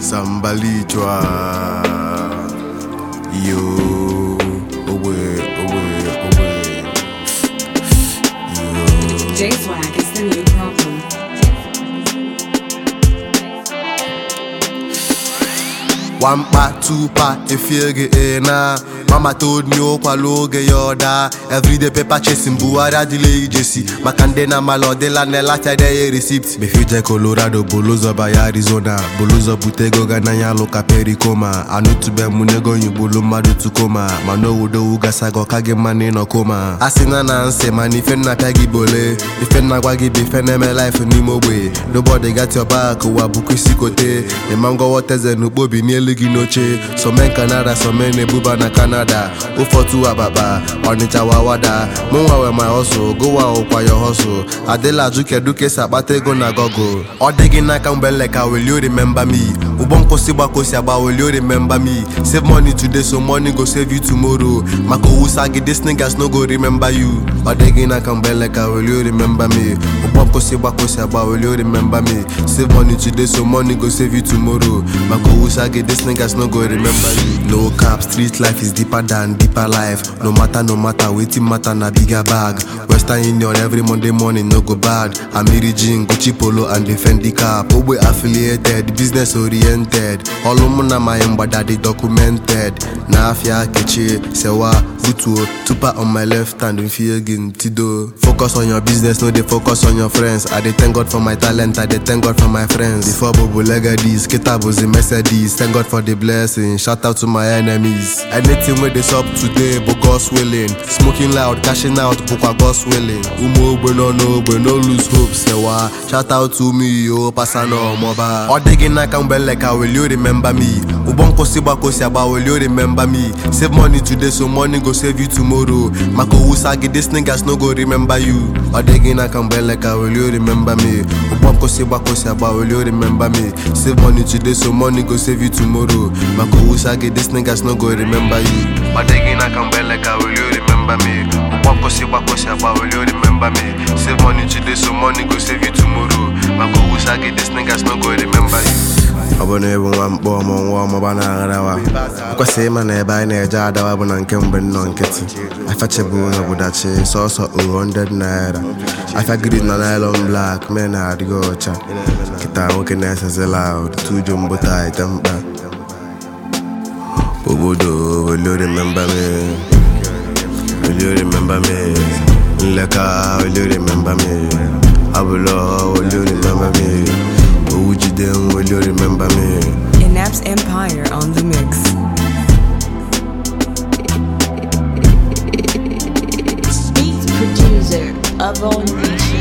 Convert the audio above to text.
sambalichwa yo owe owe owe yo J Swag is the new problem. One part, two part, if you get in now. Mama told me ụkwala oge ya ọda everyday paper chasing Buhari adịla ijesi maka ndị na amala ọdịla na-elachade ya receipt befije Colorado bụlụzọ baya Arizona bụlụzọ bute ego ga n'anya lụka perikoma anụtube m n'ego nyigbulu mmadụ tukoma mana owodowu gasaga ọka gị mma n'ịnọ koma a sị na na nsị mana ife nna pịa gị bole ife nna gwa gị bụ ife na-eme life n'ime ogbe nobody got your back ụwa bụkwa isi kote ịma ngọwọ teze n'ukpobi n'elu gị n'oche some Canada some na-ebuba na Canada ụfọtụ ababa ọnịcha wawada mụnwa we my hustle gowa ụkwa your hustle adịla ajụ kedu ka esi akpata ego na gogo ọ dị gị n'aka mgbe nleka will you remember me ụgbọ nkwụsị gbakosi agba will you remember me save money today so money go save you tomorrow maka owusa gị these niggas no go remember you ọ dị gị n'aka mgbe nleka will you remember me ụgbọ nkwụsị gbakosi agba will you remember me save money today so money go save you tomorrow maka owusa gị these niggas no go remember you no cap street life is deeper than deeper life no matter no matter wetin matter na bigger bag western union every monday morning no go bad amiri jean gucci polo and the fendi cap ogbe affiliated business oriented ọlụ mụ na my mgbada dị documented na afia kechie sewa butuo tupa on my left hand mfie gị ntido focus on your business no dey focus on your friends i dey thank god for my talent i dey thank god for my friends before bobo legadis kita bụzi mercedes thank god for the blessing shout out to my enemies anything wey dey sup today bụ god's willing smoking loud cashing out bụkwa god's willing ụmụ ogbe nọ n'ogbe no lose hope sewa shout out to me yo pasa na ọmọba ọ dị gị n'aka mgbe nleka will you remember me ụgbọ nkwụsị gbakosi agba will you remember me save money today so money go save you tomorrow maka owusa gị these niggas no go remember you ọ dị gị n'aka mgbe nleka will you remember me ụgbọ nkwụsị gbakosi agba will you remember me save money today so money go save you tomorrow maka owusa gị these niggas no go remember you ọ dị gị n'aka mgbe nleka will you remember me ụgbọ nkwụsị gbakosi agba will you remember me save money today so money go save you tomorrow maka owusa gị these niggas no go remember you ọ bụ na ịbụ nwa mkpọ ọmụ nwa ọmụba na-agharawa kwesịrị ịma na ebe anyị na-eje adawa bụ na nke mgbe nnọọ nkịtị afịachebu n'obodachi sọsọ 100 naira afịa grid na nylon black mee na adịghị ọcha kịta nwoke na-esezi loud tuju mbụta ite mkpa obodo will you remember me will you remember me nleka will you remember me abụlọ will you remember me owujide will you remember me Inaps Empire on the mix. Beats producer of all nations.